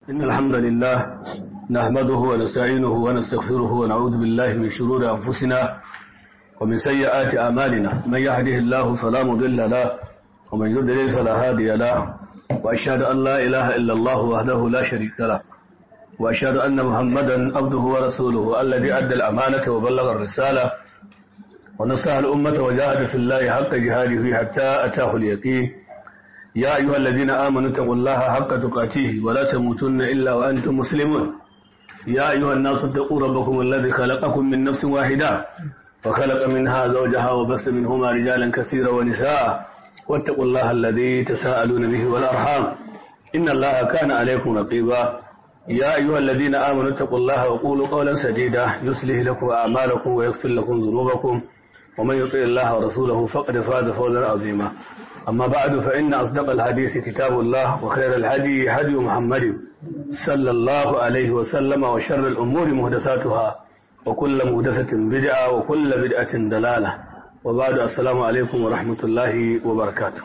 إن الحمد لله نحمده ونستعينه ونستغفره ونعوذ بالله من شرور أنفسنا ومن سيئات أعمالنا من يهده الله فلا مضل له ومن يضلل فلا هادي له وأشهد أن لا إله إلا الله وحده لا شريك له وأشهد أن محمدا عبده ورسوله الذي أدى الأمانة وبلغ الرسالة ونصح الأمة وجاهد في الله حق جهاده حتى أتاه اليقين يا أيها الذين آمنوا اتقوا الله حق تقاته ولا تموتن إلا وأنتم مسلمون يا أيها الناس اتقوا ربكم الذي خلقكم من نفس واحدة وخلق منها زوجها وبث منهما رجالا كثيرا ونساء واتقوا الله الذي تساءلون به والأرحام إن الله كان عليكم رقيبا يا أيها الذين آمنوا اتقوا الله وقولوا قولا سديدا يصلح لكم أعمالكم ويغفر لكم ذنوبكم ومن يطع الله ورسوله فقد فاز فوزا عظيما أما بعد فإن أصدق الحديث كتاب الله وخير الهدي هدي محمد صلى الله عليه وسلم وشر الأمور مهدساتها وكل مهدسة بدعة وكل بدعة دلالة وبعد السلام عليكم ورحمة الله وبركاته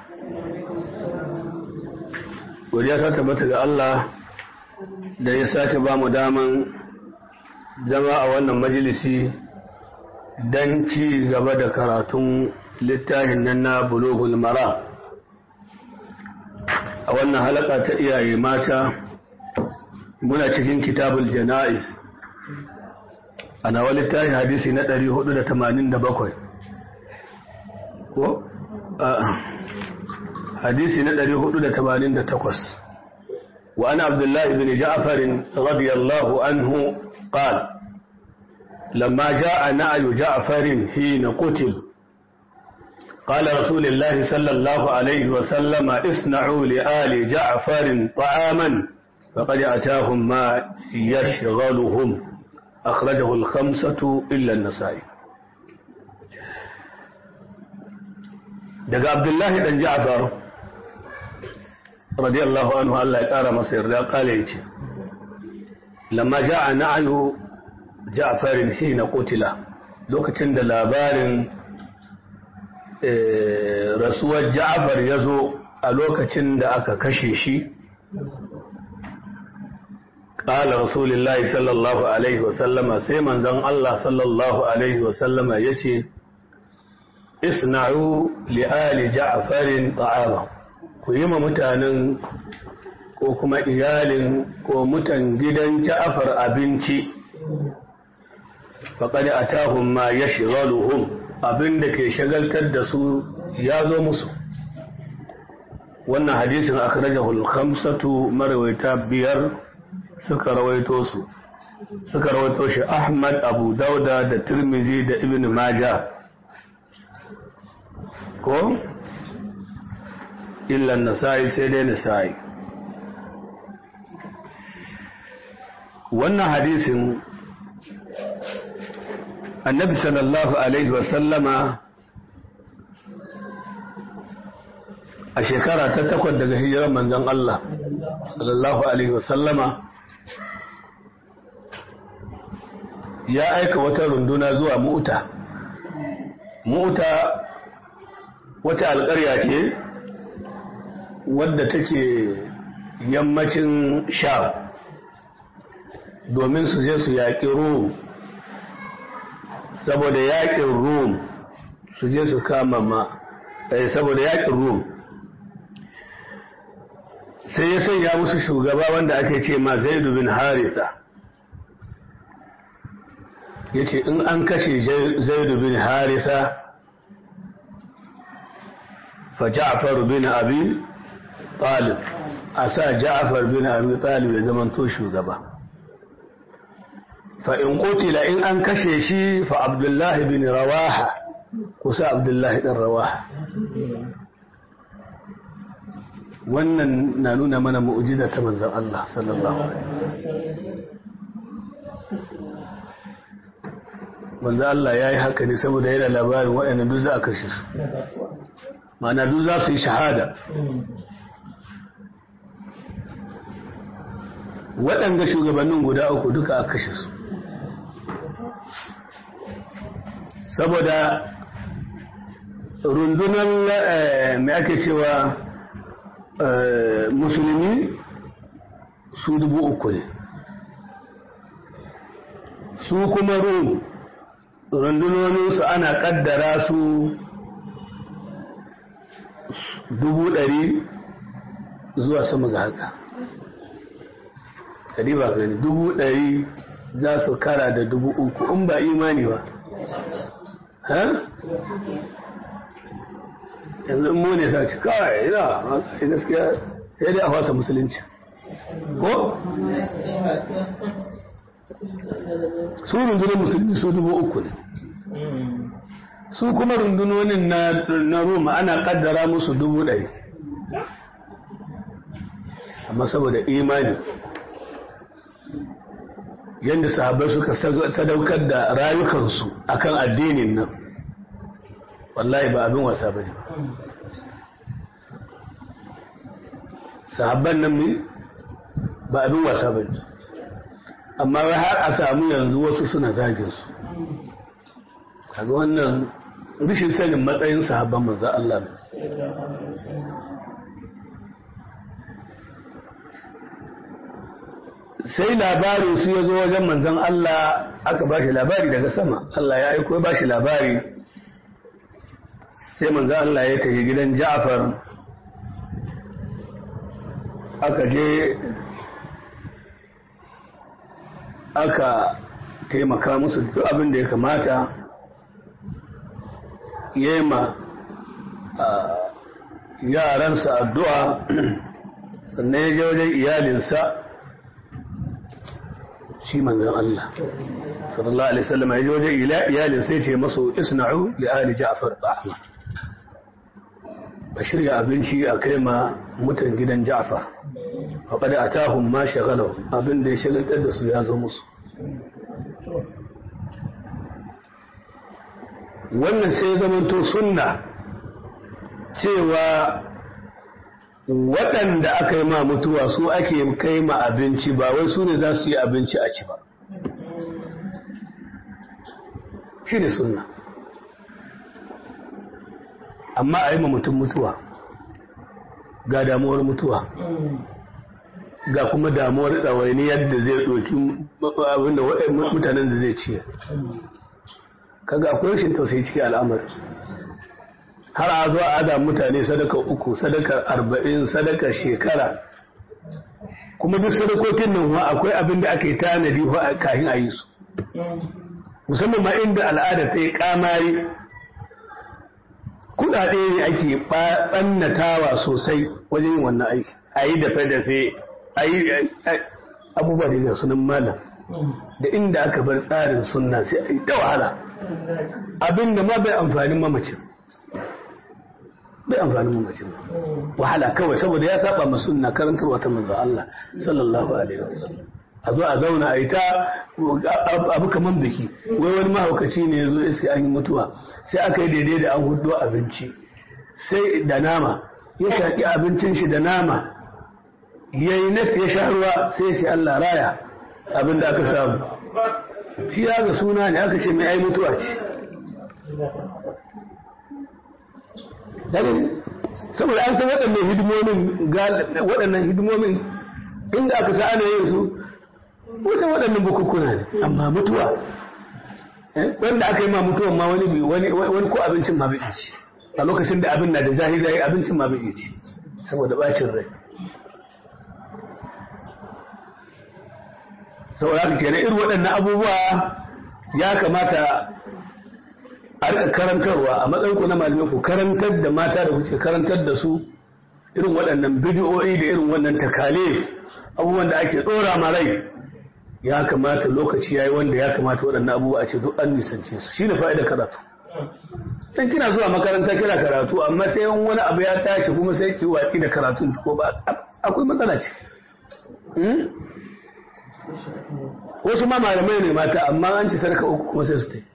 وديا تتبت الله da ya sake ba mu daman zama a wannan majalisi don ci gaba da karatun littafin nan na bulogul mara a wannan halaka ta iyaye mata muna cikin kitabul jana'iz a nawa littafin hadisi na 487 ko hadisi na 488 وأن عبد الله بن جعفر رضي الله عنه قال لما جاء نعي جعفر حين قتل قال رسول الله صلى الله عليه وسلم اصنعوا لآل جعفر طعاما فقد أتاهم ما يشغلهم أخرجه الخمسة إلا النسائي دقى عبد الله بن جعفر radiyallahu anhu Allah ya ƙara masa yarda kale yace lamma ja'a na'yu Ja'farin hina qutila lokacin da labarin rasuwar Ja'far ya zo a lokacin da aka kashe shi ƙala rasulullahi sallallahu alaihi wasallama sai manzon Allah sallallahu alaihi wasallama ya ce isna'u li'ali ja'farin ta'ama ku yi ma mutanen ko kuma iyalin ko mutan gidan ja'afar abinci faƙaɗi a tahun ma ya shigaluhum abin da ke shagaltar da su ya zo musu wannan hadisin akhrajahul khamsatu marawaita biyar suka rawaito su suka rawaito shi Ahmad Abu Dauda da Tirmizi da Ibn Majah ko illa nasa'i sai dai nasa'i wannan hadisin annabi sallallahu alaihi wasallama a shekara ta takwas daga hijirar manzon Allah sallallahu alaihi wasallama ya aika wata runduna zuwa mu'uta mu'uta wata alƙarya ce wadda take yammacin sham domin su je su yaƙi rum saboda yaƙin rum su je su kama ma saboda yaƙin rum sai ya sanya musu shugaba wanda ake ce ma zaidu bin haritha ya ce in an kashe zaidu bin haritha fa ja'far bin abi talib a sa ja'far bin abi talib ya zama to shugaba fa in qutila in an kashe shi fa abdullahi bin rawaha kusa abdullahi ɗan rawaha wannan na nuna mana mu'jiza ta manzon Allah sallallahu alaihi manzon Allah ya yi haka ne saboda yana labarin waɗanda duk za a kashe su ma'ana duk za su yi shahada waɗanda shugabannin guda uku duka a kashe su saboda rundunar mai ake cewa musulmi su dubu uku ne su kuma rum rundunoninsu ana kaddara su dubu ɗari zuwa sama ga haka kadi ba gani dubu ɗari za su kara da dubu uku in ba imani ba ha? yanzu mu ne sa ci kawai ina gaskiya sai dai a wasa musulunci ko? su rundunar musulmi su dubu uku ne su kuma rundunonin na roma ana kaddara musu dubu ɗari amma saboda imani yadda sahabai suka sadaukar da rayukansu akan addinin nan wallahi ba abin wasa ba ne sahabban nan ne ba abin wasa ba ne amma har a samu yanzu wasu suna zagin su kaga wannan rishin sanin matsayin sahabban manzo Allah ne sai labarin su ya zo wajen manzon Allah aka ba shi labari daga sama Allah ya aiko ba shi labari sai manzon Allah ya tafi gidan Ja'far aka je aka taimaka musu duk abin da ya kamata yema yaransa addu'a sannan ya je wajen iyalinsa shi manzan Allah sallallahu alaihi wasallam ya je wajen iyalinsa ya ce masu isna'u li ali ja'far ta'ama ba shirya abinci a kai ma mutan gidan ja'far faƙaɗa a tahun ma shagalau abin da ya shagaltar da su ya zo musu wannan sai zamanto sunna cewa waɗanda aka yi ma mutuwa su ake kai ma abinci ba wai su ne za su yi abinci a ci ba shi ne sunna amma a yi ma mutum mutuwa ga damuwar mutuwa ga kuma damuwar ɗawaini yadda zai ɗoki abinda mutanen da zai ciye kaga akwai rashin tausayi cikin al'amari har a zuwa ada mutane sadaka uku sadaka arba'in sadaka shekara kuma duk sadakokin nan wa akwai abin da aka yi tanadi wa kafin a yi su musamman ma inda al'ada ta yi kamari kudade ne ake ɓannatawa sosai wajen yin wannan aiki a yi dafe-dafe a yi abubuwa da sunan malam da inda aka bar tsarin sunna sai a yi ta wahala abin da ma bai amfanin mamacin bai amfanin mamacin wahala kawai saboda ya saba ma sunna karantarwa ta manzo Allah sallallahu alaihi wasallam a zo a zauna a yi ta abu kamar biki wai wani mahaukaci ne ya zo iske an yi mutuwa sai aka yi daidai da an hudu abinci sai da nama ya shaƙi abincin shi da nama ya yi nat ya sha ruwa sai ya ce Allah raya abin da aka samu shi ya ga suna ne aka ce mai ai mutuwa ce saboda an san waɗannan hidimomin waɗannan hidimomin inda aka sa ana yin su wajen waɗannan bukukuna ne amma mutuwa wanda aka yi ma mutuwan ma wani wani ko abincin ma bai ci a lokacin da abin na da zahiri yayi abincin ma bai ci saboda bacin rai saboda haka kenan irin waɗannan abubuwa ya kamata a rika karantarwa a matsayin ku na malamai ku karantar da mata da kuke karantar da su irin waɗannan bidiyoyi da irin wannan takale abubuwan da ake ɗora ma rai ya kamata lokaci yayi wanda ya kamata waɗannan abubuwa a ce duk an nisance su shine fa'idar karatu dan kina zuwa makaranta kina karatu amma sai wani abu ya tashi kuma sai ki watsi da karatun ko ba akwai matsala ce wasu ma malamai ne mata amma an ci sarka uku kuma sai su ta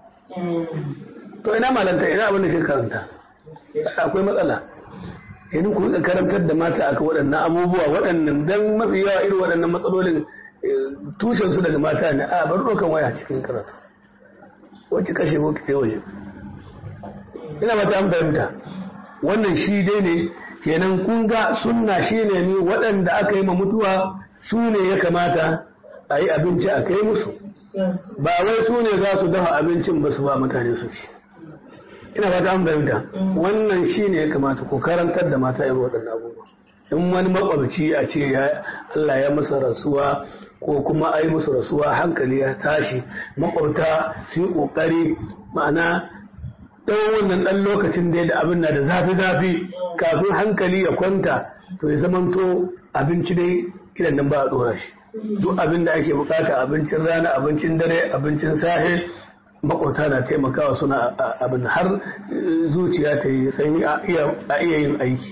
to ina malanta ina abin da ke karanta akwai matsala kenan ku rika karantar da mata aka waɗannan abubuwa waɗannan dan mafi yawa irin waɗannan matsalolin tushen su daga mata ne a bar ɗaukan waya cikin karatu wacce kashe ko ki waje ina mata an fahimta wannan shi dai ne kenan kun ga sunna shi ne ni waɗanda aka yi ma mutuwa su ne ya kamata a yi abinci a kai musu ba wai su ne za su dafa abincin ba su ba mutane su ci ina fata an fahimta wannan shi ne ya kamata ko karantar da mata irin waɗannan abubuwa in wani makwabci a ce Allah ya masa rasuwa ko kuma a yi musu rasuwa hankali ya tashi makwabta su yi ƙoƙari ma'ana ɗan wannan ɗan lokacin da da abin na da zafi-zafi kafin hankali ya kwanta to ya zamanto abinci dai idan nan ba a ɗora shi duk abin da ake bukata abincin rana abincin dare abincin sahe makwabta na taimakawa suna abin har zuciya ta yi sanyi a iya yin aiki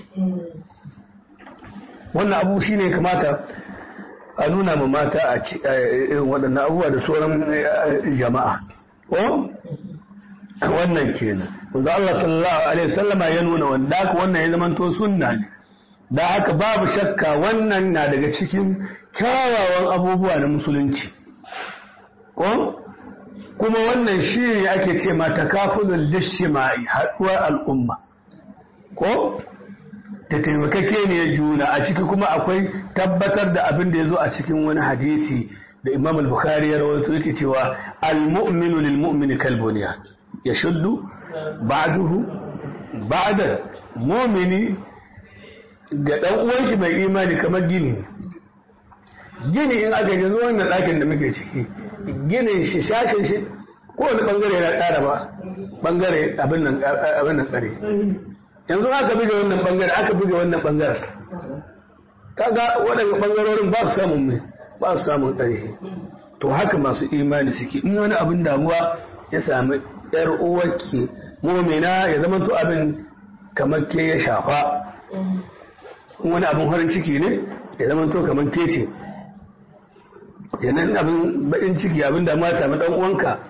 wannan abu shine kamata a nuna ma mata a irin waɗannan abubuwa da sauran jama'a ko wannan kenan wanzu Allah sallallahu alaihi wasallama ya nuna wanda haka wannan ya zamanto sunna ne da haka babu shakka wannan na daga cikin kyawawan abubuwa na musulunci ko kuma wannan shi ne ake ce ma takafulul lishima'i haɗuwar al'umma ko da taimakake ne juna a ciki kuma akwai tabbatar da abin da ya zo a cikin wani hadisi da imam al-bukhari ya rawaito yake cewa al-mu'minu lil mu'mini kalbuniya ya shuddu ba'duhu ba'da mu'mini ga dan uwan shi mai imani kamar gini gini in aka yanzu wannan ɗakin da muke ciki ginin shi shashin shi kowane bangare yana ƙara ba bangare abin nan abin nan ƙare yanzu aka buga wannan bangare aka buga wannan bangare kaga waɗanda bangarorin ba su samun mai ba su samun ƙarfi to haka masu imani suke in wani abin damuwa ya sami yar uwarki mumina ya zama to abin kamar ke ya shafa in wani abin farin ciki ne ya zama to kamar ke ce kenan abin baɗin ciki abin damuwa ya sami ɗan uwanka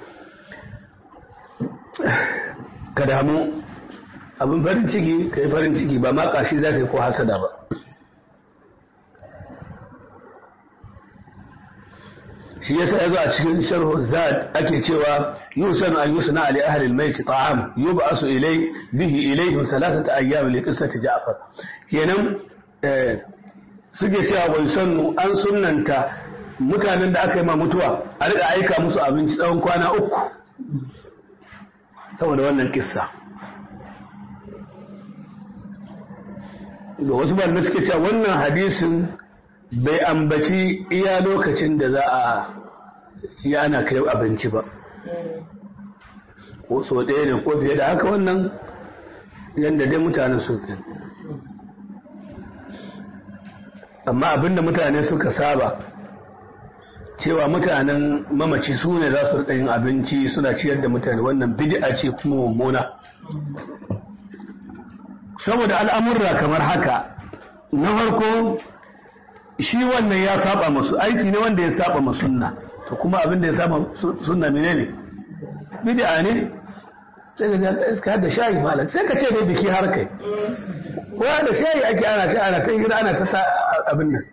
ka damu abin farin ciki ka yi farin ciki ba ma kashi za ka yi ko hasada ba shi yasa ya zo a cikin sharhu zad ake cewa yusan an yusna ali ahli al-mayt ta'am yub'asu ilay bihi ilayhim thalathata ayyam li qissati ja'far kenan suke cewa wai sannu an sunnanta mutanen da aka yi ma mutuwa a riƙa aika musu abinci tsawon kwana uku saboda wannan kissa da wasu malamai suke cewa wannan hadisin bai ambaci iya lokacin da za a yi ana kai abinci ba ko so ɗaya ne ko fiye da haka wannan yadda dai mutane su amma abinda mutane suka saba cewa mutanen mamaci su ne za su rika yin abinci suna ciyar da mutane wannan bid'a ce kuma mummuna saboda al'amurra kamar haka na farko shi wannan ya saba masu aiki ne wanda ya saba masu sunna to kuma abin da ya saba sunna mene ne bid'a ne sai ka iska da shayi malam sai ka ce dai biki har kai ko da shayi ake ana sha ana kai gida ana ta abin nan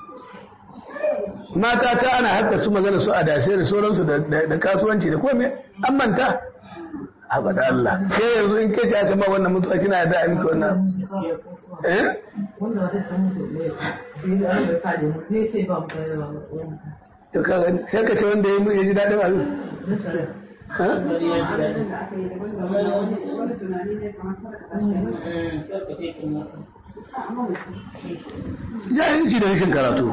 mata ta ana haka su magana su a dashe da sauransu da kasuwanci da komai an manta abada Allah sai yanzu in kace aka ma wannan mutuwa kina da miki wannan eh to kaga sai ka ce wanda ya ji dadin abin jahilci da rashin karatu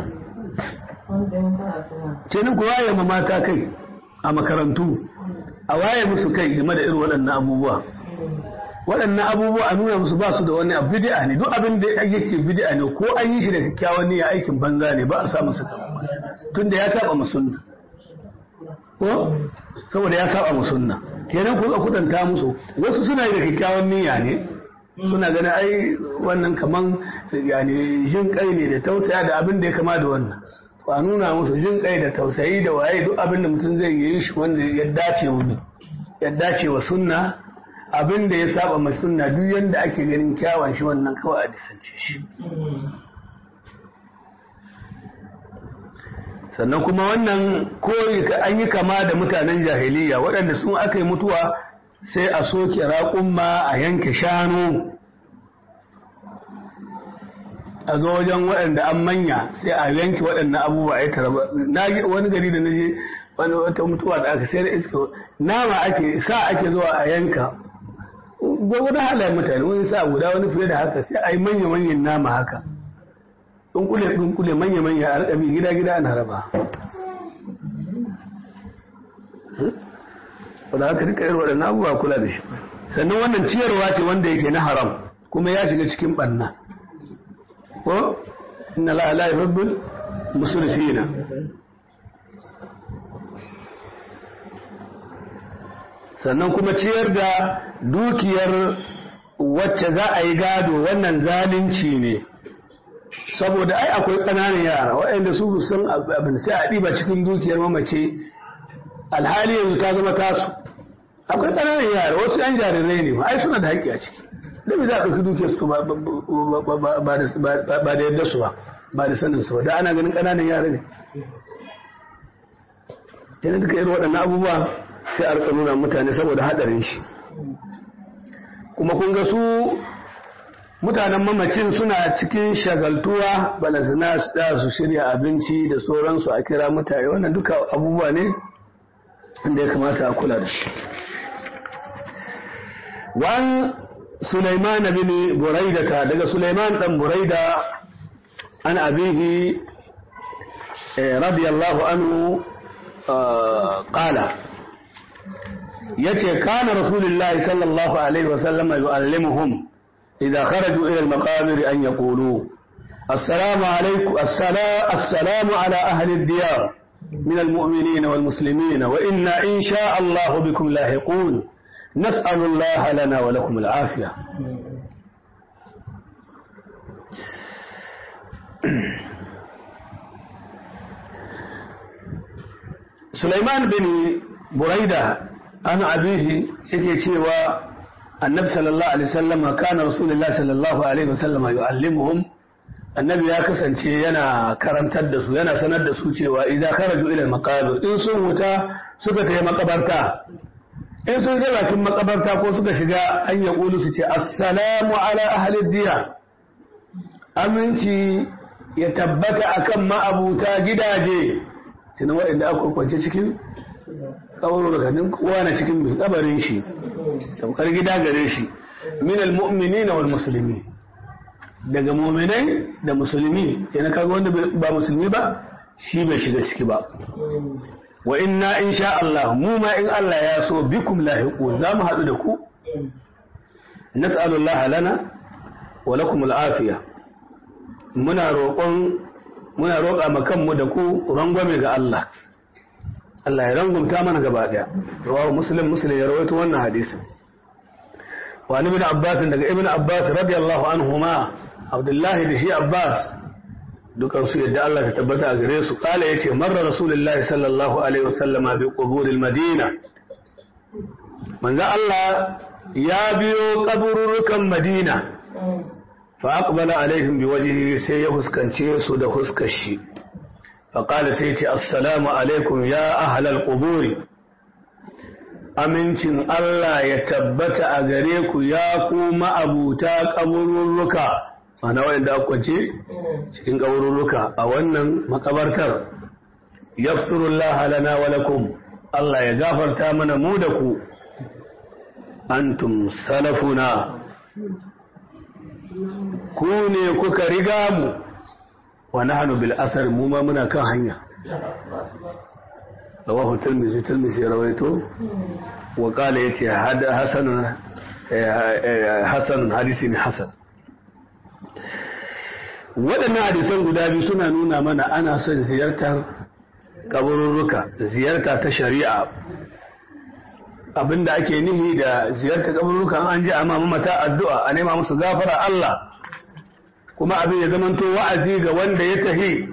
kenan ku waye ma mata kai a makarantu a waye musu kai game da irin waɗannan abubuwa waɗannan abubuwa a nuna musu ba su da wani bid'a ne duk abin da yake bid'a ne ko an yi shi da kyakkyawan niyya aikin banza ne ba a sa masa tunda ya saba mu sunna ko saboda ya saba mu sunna kenan ku kudanta musu wasu suna yi da kyakkyawan niyya ne suna ganin ai wannan kaman yani jin kai ne da tausaya da abin da ya kama da wannan ba nuna musu jin kai da tausayi da waye duk abin da mutum zai yi shi wanda ya dace wa ya dace wa sunna abin da ya saba ma sunna duk yanda ake ganin kyawun shi wannan kawai a disance shi sannan kuma wannan ko an yi kama da mutanen jahiliya waɗanda sun aka yi mutuwa sai a soke raƙumma a yanke shanu a zo wajen waɗanda an manya sai a yanke waɗannan abubuwa a yi taraba na wani gari da na je wani wata mutuwa da aka sayar iska nama ake sa ake zuwa a yanka gwagwada halayen mutane wani sa guda wani fiye da haka sai a yi manya-manyan nama haka dunkule dunkule manya-manya a rikabi gida-gida ana raba wadda haka rika irin waɗannan abubuwa kula da shi sannan wannan ciyarwa ce wanda yake na haram kuma ya shiga cikin ɓanna ko inna la la yuhibbul musrifina sannan kuma ciyar da dukiyar wacce za a yi gado wannan zalunci ne saboda ai akwai ƙananan yara waɗanda su sun abin sai a ɗiba cikin dukiyar mamace alhali yanzu ta zama tasu akwai ƙananan yara wasu yan jarirai ne ai suna da haƙƙi a ciki da me za a ɗauki dukiyar su ba da yadda su ba ba da sanin su ba da ana ganin ƙananan yara ne yana duka irin waɗannan abubuwa sai a rika nuna mutane saboda haɗarin shi kuma kun ga su mutanen mamacin suna cikin shagaltuwa balazina da su shirya abinci da sauransu a kira mutane wannan duka abubuwa ne inda ya kamata a kula da shi wan Sulaiman bin Buraida daga Sulaiman dan Buraida an abihi radiyallahu anhu qala yace kana rasulullahi sallallahu alaihi wasallam yu'allimuhum idza kharaju ila al-maqabir an yaqulu assalamu alaykum assalamu ala ahli ad-diyar من المؤمنين والمسلمين وإنا إن شاء الله بكم لاحقون نسأل الله لنا ولكم العافية سليمان بن بريدة أنا أبيه يكي تشيوى النبي صلى الله عليه وسلم كان رسول الله صلى الله عليه وسلم يعلمهم annabi ya kasance yana karantar da su yana sanar da su cewa idan kharaju ila maqabir in sun wuta suka tafi makabarta in sun je bakin makabarta ko suka shiga an ya kulu su ce assalamu ala ahli diya aminci ya tabbata akan ma'abuta gidaje tunan waɗanda aka kwance cikin kawarurrukanin kowa na cikin mai kabarin shi saukar gida gare shi min almu'minina wal muslimin daga muminai da musulmi yana kaga wanda ba musulmi ba shi bai shiga ciki ba wa inna insha Allah mu ma in Allah ya so bikum lahiqun za mu haɗu da ku nas'alu Allah lana wa lakum al'afiya muna roƙon muna roƙa ma kanmu da ku rangwame ga Allah Allah ya rangumta mana gaba daya rawahu muslim muslim ya rawaito wannan hadisi wa ibn abbas daga ibn abbas radiyallahu anhuma abdullahi da shi abbas dukansu yadda Allah ta tabbata a gare su kala yace marra rasulullahi sallallahu alaihi wasallama bi quburil madina manzo Allah ya biyo kabururukan madina fa aqbala alaihim bi wajhihi sai ya huskance su da huskar shi fa qala sai yace assalamu alaikum ya ahlal quburi amincin Allah ya tabbata a gare ku ya ku ma'abuta kaburruka ana wanda aka kwance cikin kaburruka a wannan makabartar yaghfirullah lana wa lakum Allah ya gafarta mana mu da ku antum salafuna ku ne kuka riga mu wa nahnu bil asar mu ma muna kan hanya rawahu tirmidhi tirmidhi rawaito wa qala yace hasanun hasanun hadisi ne hasan waɗannan hadisan guda biyu suna nuna mana ana son ziyartar kaburruka ziyarta ta shari'a abinda ake nihi da ziyartar kaburruka an ji amma mata addu'a a nema musu gafara Allah kuma abin ya zamanto wa'azi ga wanda ya tahi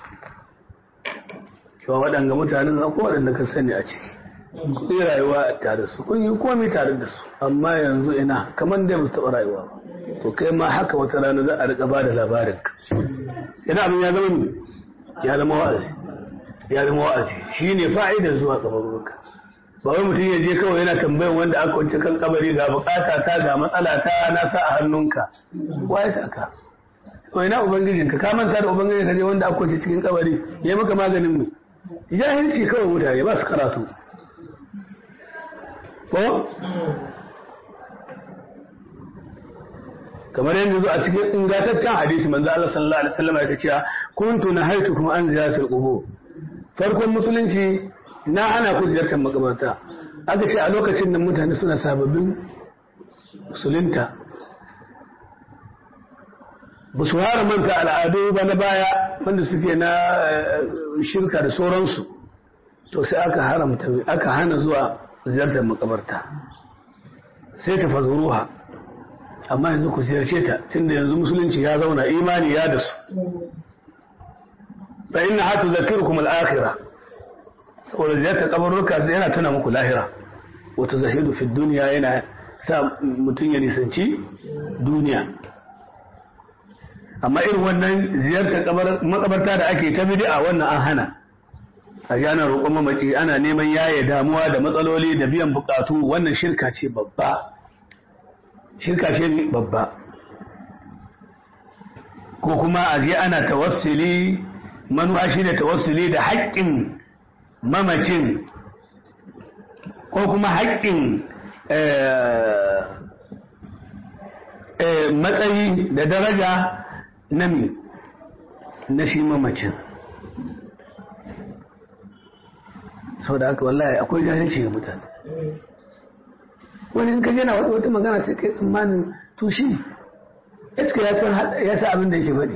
cewa waɗanga mutanen akwai waɗanda ka sani a ciki kun yi rayuwa tare su kun yi komai tare da su amma yanzu ina kamar da ba su taɓa rayuwa ba to kai ma haka wata rana za a riƙa ba da labarin ka ina abin ya zama ya zama wa'azi ya zama wa'azi shi ne fa'idar zuwa kabaruka ba wai mutum ya je kawai yana tambayan wanda aka wance kan kabari ga bukata ta ga matsala ta na sa a hannunka wa ya saka to ina ubangijin ka ka manta da ubangijin ka je wanda aka kwace cikin kabari ya maka maganin mu jahilci kawai mutane ba su karatu ko kamar yadda zo a cikin ingantaccen hadisi manzo Allah sallallahu alaihi wasallam ya ce kuntu nahaytukum an ziyaratil qubur farkon musulunci na hana ku ziyartar makabarta aka ce a lokacin nan mutane suna sababbin musulunta ba su hara manta al'adu ba na baya wanda suke na shirka da sauransu to sai aka haramta aka hana zuwa ziyartar makabarta sai ta fazuruha amma yanzu ku ziyarce ta tunda yanzu musulunci ya zauna imani ya da su fa inna hatu zakirukum al-akhirah saboda ziyartar kabarurka yana tuna muku lahira wata zahidu fi duniya yana sa mutum ya nisanci duniya amma irin wannan ziyartar makabarta da ake ta bid'a wannan an hana a ana roƙon mamaci ana neman yaye damuwa da matsaloli da biyan bukatu wannan shirka ce babba shirka ce babba ko kuma a je ana tawassuli manuwa shi ne tawassuli da haƙƙin mamacin ko kuma haƙƙin matsayi da daraja na mi na shi mamacin sau da haka wallahi akwai jahilci ga mutane wani in ka jana wata wata magana sai kai tsammanin tushi iska ya sa abin da yake faɗi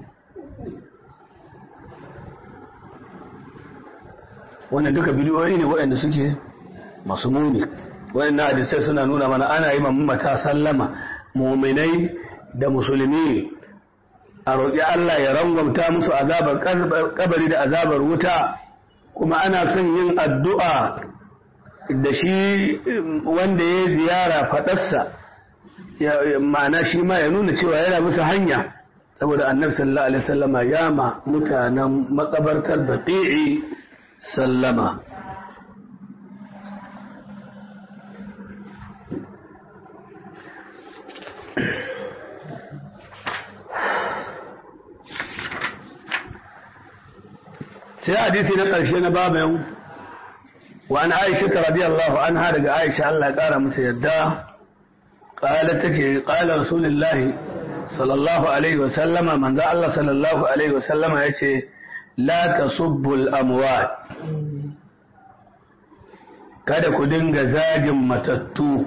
wannan duka bidiyoyi ne waɗanda suke masu muni waɗannan hadisai suna nuna mana ana yi mamata sallama muminai da musulmi a roƙi Allah ya rangwamta musu azabar kabari da azabar wuta kuma ana son yin addu'a da shi wanda ya ziyara faɗarsa ma'ana shi ma ya nuna cewa yana bisa hanya saboda annabi sallallahu alaihi wasallama ya ma mutanen makabartar bati'i sallama sai hadisi na ƙarshe na babayan wa an aisha ta radiyallahu anha daga aisha Allah ya ƙara mata yadda ƙala ta ce ƙala rasulullahi sallallahu alaihi wa sallama manzo Allah sallallahu alaihi wa sallama ya ce la tasubbul amwat kada ku dinga zagin matattu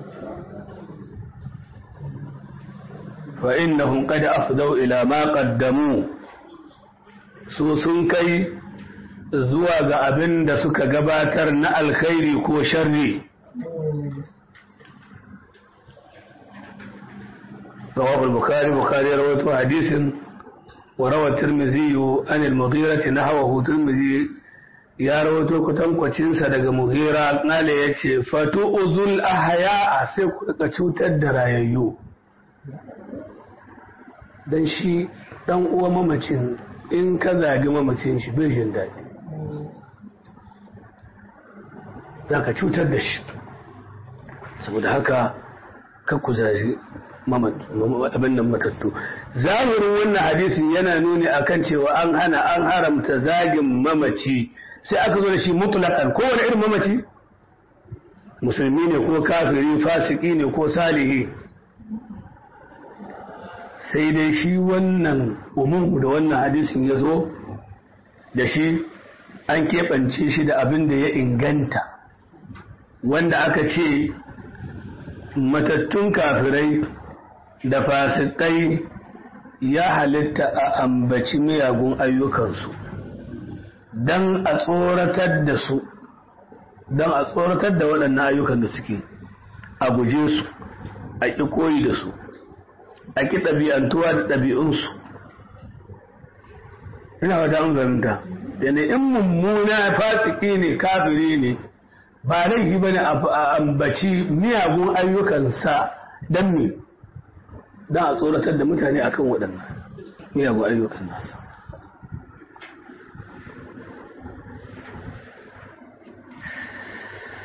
fa innahum qad afdau ila ma qaddamu su sun kai zuwa ga abin da suka gabatar na alkhairi ko sharri رواه البخاري بخاري رواه حديث وروى الترمذي عن المغيرة نحوه ترمذي ya rawato kwatankwacinsa daga muhira nale ya ce fatu uzul ahaya sai ku rika cutar da rayayyu don shi dan uwa mamacin in ka zagi mamacin shi bai jin daɗi za ka cutar da shi saboda haka ka ku zagi abin nan matattu zahirin wannan hadisin yana nuni akan cewa an hana an haramta zagin mamaci sai aka zo da shi mutlakan kowane irin mamaci musulmi ne ko kafiri fasiki ne ko salihi sai dai shi wannan umumu da wannan hadisin ya zo da shi an keɓance shi da abin da ya inganta wanda aka ce matattun kafirai da fasikai ya halitta a ambaci miyagun ayyukansu don a tsoratar da su don a tsoratar da waɗannan ayyukan da suke a guje su a ƙi koyi da su a ƙi ɗabi'antuwa da ɗabi'unsu ina wata an fahimta da ne in mummuna fasiki ne kafiri ne ba laifi ba ne a ambaci miyagun ayyukansa don me don a tsoratar da mutane akan waɗannan miyagun ayyukan nasa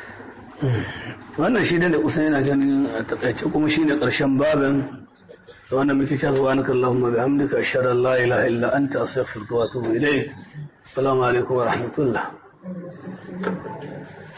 wannan shi da kusan yana ganin a takaice kuma shi ne ƙarshen babin da wannan muke cewa subhanaka allahumma bihamdika ashhadu an la ilaha illa anta astaghfiruka wa atubu ilayk assalamu alaikum wa rahmatullah